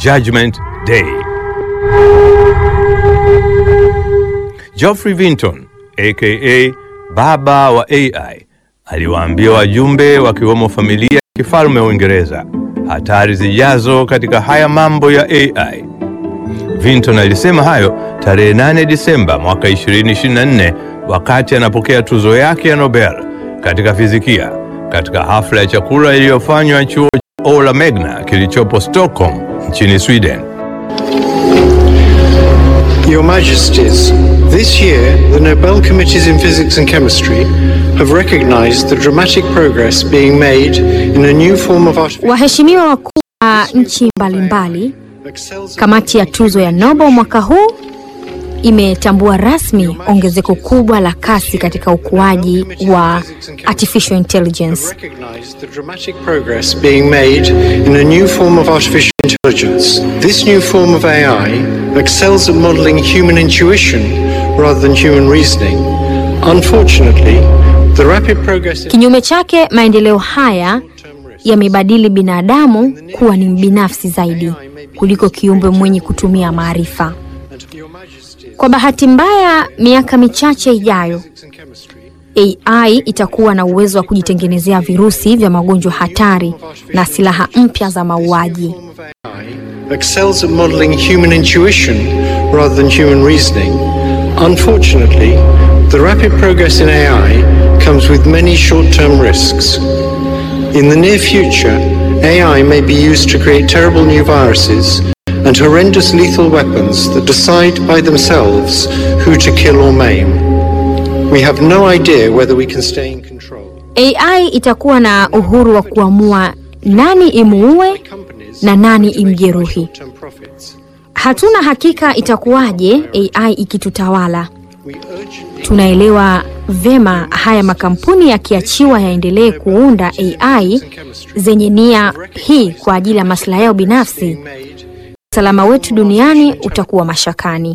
Judgment Day. Geoffrey Vinton aka baba wa AI aliwaambia wajumbe wakiwemo familia ya kifalme wa Uingereza hatari zijazo katika haya mambo ya AI. Vinton alisema hayo tarehe 8 Disemba mwaka 2024 wakati anapokea tuzo yake ya Nobel katika fizikia katika hafla ya chakula iliyofanywa chuo cha Ola Magna kilichopo Stockholm nchini Sweden. Your Majesties, this year the Nobel Committees in Physics and Chemistry have recognized the dramatic progress being made in a new form of artificial Waheshimiwa wakuu wa nchi mbalimbali, excels kamati ya tuzo ya Nobel mwaka huu imetambua rasmi ongezeko kubwa la kasi katika ukuaji wa artificial intelligence. recognized the dramatic progress being made in a new form of artificial intelligence. This new form of AI excels at modeling human intuition rather than human reasoning. Unfortunately, the rapid progress in Kinyume chake, maendeleo haya yamebadili binadamu kuwa ni mbinafsi zaidi kuliko kiumbe mwenye kutumia maarifa. and Your Majesties, Kwa bahati mbaya, miaka michache ijayo physics and chemistry AI itakuwa na uwezo wa kujitengenezea virusi vya magonjwa hatari na silaha mpya za mauaji. form of AI excels at modeling human intuition rather than human reasoning. Unfortunately, the rapid progress in AI comes with many short-term risks. In the near future, AI may be used to create terrible new viruses and horrendous lethal weapons that decide by themselves who to kill or maim. We have no idea whether we can stay in control. AI itakuwa na uhuru wa kuamua nani imuue Companies na nani motivated by imjeruhi. short-term profits. Hatuna hakika itakuwaje AI ikitutawala. We urgently Tunaelewa vema haya makampuni yakiachiwa yaendelee kuunda AI zenye nia hii kwa ajili ya maslahi yao binafsi, made usalama wetu duniani utakuwa mashakani.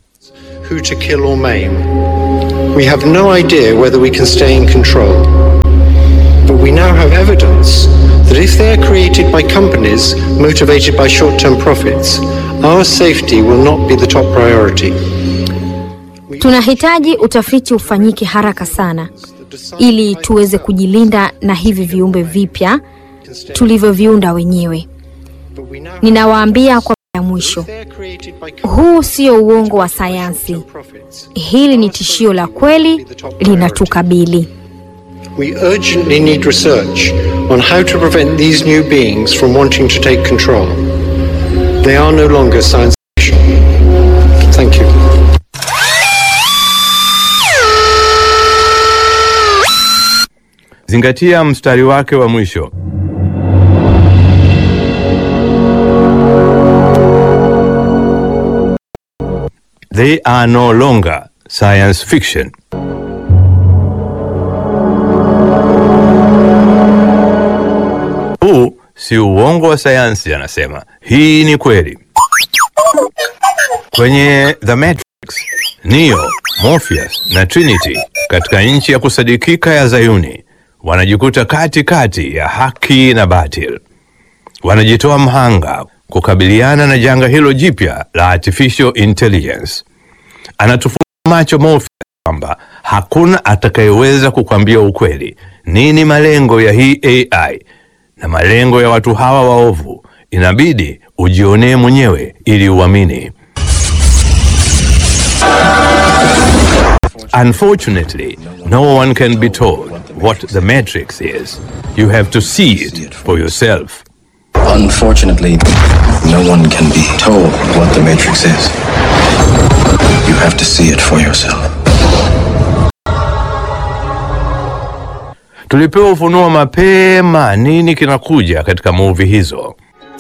who to kill or maim. We have no idea whether we can stay in control. But we now have evidence that if they are created by companies motivated by short-term profits, our safety will not be the top priority. Tunahitaji utafiti ufanyike haraka sana ili tuweze kujilinda na hivi viumbe vipya tulivyoviunda wenyewe. But we now have Ninawaambia kwa mara ya mwisho, they are created by huu sio uongo wa sayansi. profits. Hili ni tishio la kweli linatukabili. We urgently need research on how to prevent these new beings from wanting to take control. They are no longer science fiction. Thank you. Zingatia mstari wake wa mwisho. They are no longer science fiction. Huu si uongo wa sayansi, anasema. Hii ni kweli. Kwenye The Matrix, Neo, Morpheus na Trinity katika nchi ya kusadikika ya Zayuni wanajikuta kati kati ya haki na batil. Wanajitoa mhanga kukabiliana na janga hilo jipya la artificial intelligence. Anatufungua macho Morpheus kwamba hakuna atakayeweza kukwambia ukweli nini malengo ya hii AI na malengo ya watu hawa waovu. Inabidi ujionee mwenyewe ili uamini. Unfortunately, no one can be told what the Matrix is. You have to see it for yourself. Unfortunately, no one can be told what the Matrix is. You have to see it for yourself. Tulipewa ufunuo mapema nini kinakuja katika movie hizo.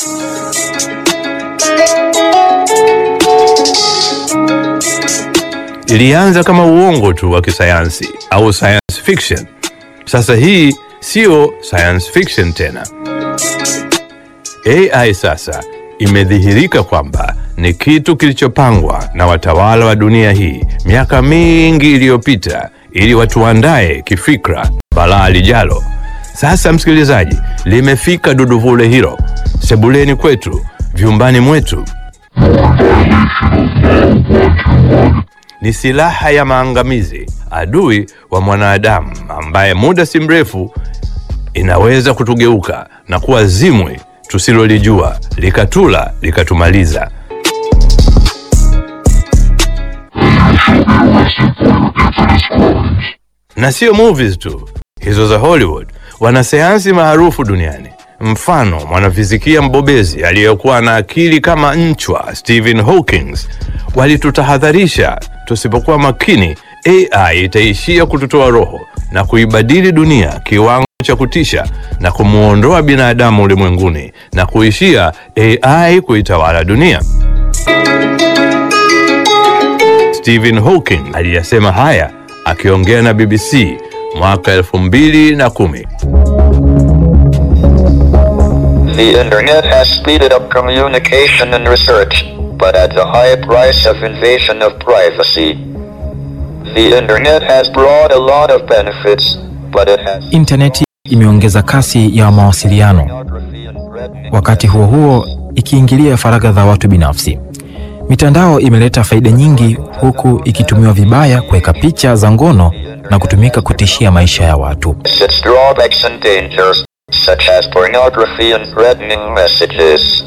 Ilianza kama uongo tu wa kisayansi au science fiction. Sasa hii sio science fiction tena. AI sasa imedhihirika kwamba ni kitu kilichopangwa na watawala wa dunia hii miaka mingi iliyopita ili watuandae kifikra balaa lijalo. Sasa msikilizaji, limefika duduvule hilo sebuleni kwetu, vyumbani mwetu. Ni silaha ya maangamizi, adui wa mwanadamu ambaye muda si mrefu inaweza kutugeuka na kuwa zimwi tusilolijua likatula likatumaliza. Na sio movies tu hizo za Hollywood, wanasayansi maarufu duniani, mfano mwanafizikia mbobezi aliyekuwa na akili kama nchwa Stephen Hawking, walitutahadharisha tusipokuwa makini, AI itaishia kututoa roho na kuibadili dunia kiwango cha kutisha na kumwondoa binadamu ulimwenguni na kuishia AI kuitawala dunia. Stephen Hawking aliyasema haya akiongea na BBC mwaka elfu mbili na kumi. The internet has speeded up communication and research, but at the high price of invasion of privacy. The internet has brought a lot of benefits, but it has Intaneti imeongeza kasi ya mawasiliano, pornography and threatening wakati huo huo ikiingilia faragha za watu binafsi. Mitandao imeleta faida nyingi, huku ikitumiwa vibaya kuweka picha za ngono na kutumika kutishia maisha ya watu. its drawbacks and dangers, such as pornography and threatening messages.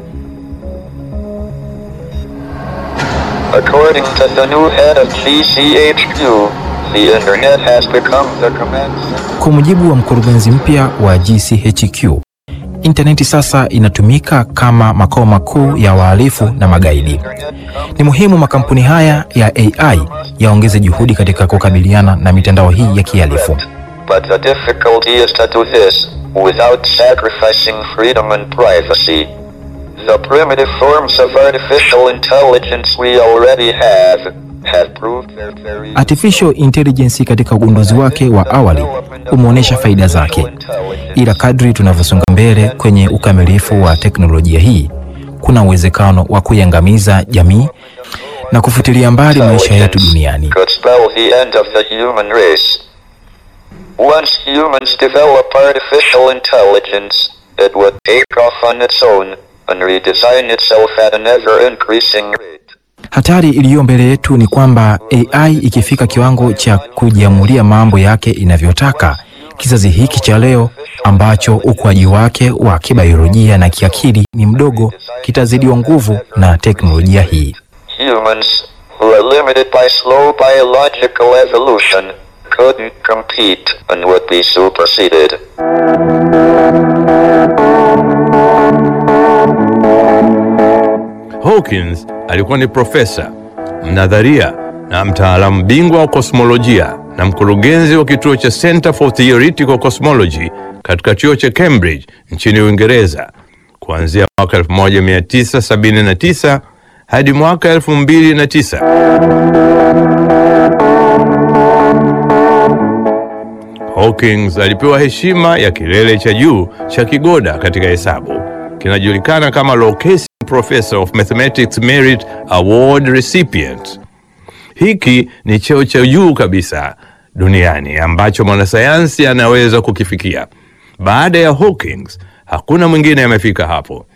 According to the new head of GCHQ, the internet has become the command center. Kwa mujibu wa mkurugenzi mpya wa GCHQ, intaneti sasa inatumika kama makao makuu ya wahalifu na magaidi. Ni muhimu makampuni haya ya AI yaongeze juhudi katika kukabiliana na mitandao hii ya kihalifu. But the difficulty is to do this without sacrificing freedom and privacy. The primitive forms of artificial intelligence we already have have proved their very Artificial intelligence katika ugunduzi wake wa awali umeonyesha faida zake, ila kadri tunavyosonga mbele kwenye ukamilifu wa teknolojia hii, kuna uwezekano wa kuiangamiza jamii na kufutilia mbali maisha yetu duniani. could spell the end of the human race. Once humans develop artificial intelligence, it would take off on its own and redesign itself at an ever increasing rate. Hatari iliyo mbele yetu ni kwamba AI ikifika kiwango cha kujiamulia mambo yake inavyotaka, kizazi hiki cha leo ambacho ukuaji wake wa kibiolojia na kiakili ni mdogo kitazidiwa nguvu na teknolojia hii. Humans, who are limited by slow biological evolution, couldn't compete and would be superseded. Hawkins alikuwa ni profesa, mnadharia na mtaalamu bingwa wa kosmolojia na mkurugenzi wa kituo cha Center for Theoretical Cosmology katika chuo cha Cambridge nchini Uingereza kuanzia mwaka 1979 hadi mwaka 2009. Hawkins alipewa heshima ya kilele cha juu cha kigoda katika hesabu kinajulikana kama Location Professor of Mathematics Merit Award recipient. Hiki ni cheo cha juu kabisa duniani ambacho mwanasayansi anaweza kukifikia. Baada ya Hawkins, hakuna mwingine amefika hapo.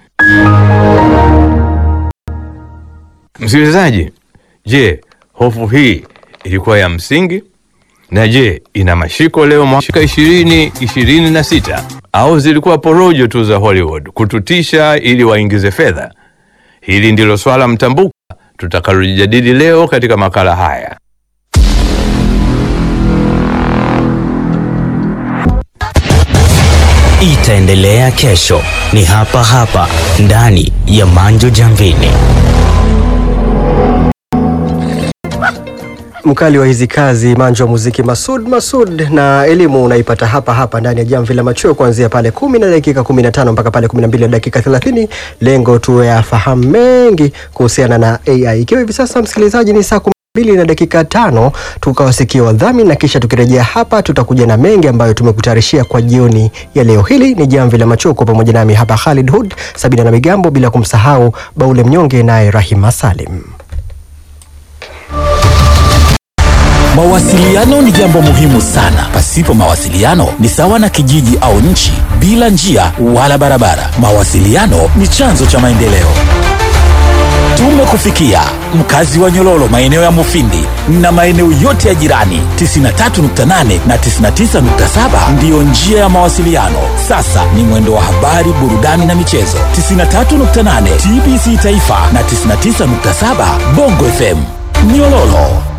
Msikilizaji, je, hofu hii ilikuwa ya msingi? Na je, ina mashiko leo mwaka ishirini ishirini na sita au zilikuwa porojo tu za Hollywood kututisha ili waingize fedha? Hili ndilo swala mtambuka tutakalojadili leo katika makala haya. itaendelea kesho. Ni hapa hapa ndani ya Manjo Jamvini. Mkali wa hizi kazi manjo wa muziki Masud Masud, na elimu unaipata hapa hapa ndani ya Jamvi la Machweo kuanzia pale kumi na dakika 15 mpaka pale 12 na dakika 30. Lengo tuwe yafahamu mengi kuhusiana na AI. Ikiwa hivi sasa msikilizaji ni saa mbili na dakika tano tukawasikia wadhamini na kisha tukirejea hapa tutakuja na mengi ambayo tumekutayarishia kwa jioni ya leo. Hili ni Jamvi la Machweo kwa pamoja nami hapa Khalid Hood, Sabina na Migambo, bila kumsahau Baule Mnyonge naye Rahima Salim. Mawasiliano ni jambo muhimu sana. Pasipo mawasiliano ni sawa na kijiji au nchi bila njia wala barabara. Mawasiliano ni chanzo cha maendeleo. Tumekufikia mkazi wa Nyololo, maeneo ya Mufindi na maeneo yote ya jirani. 93.8 na 99.7 ndiyo njia ya mawasiliano. Sasa ni mwendo wa habari, burudani na michezo. 93.8 TBC Taifa na 99.7 Bongo FM Nyololo.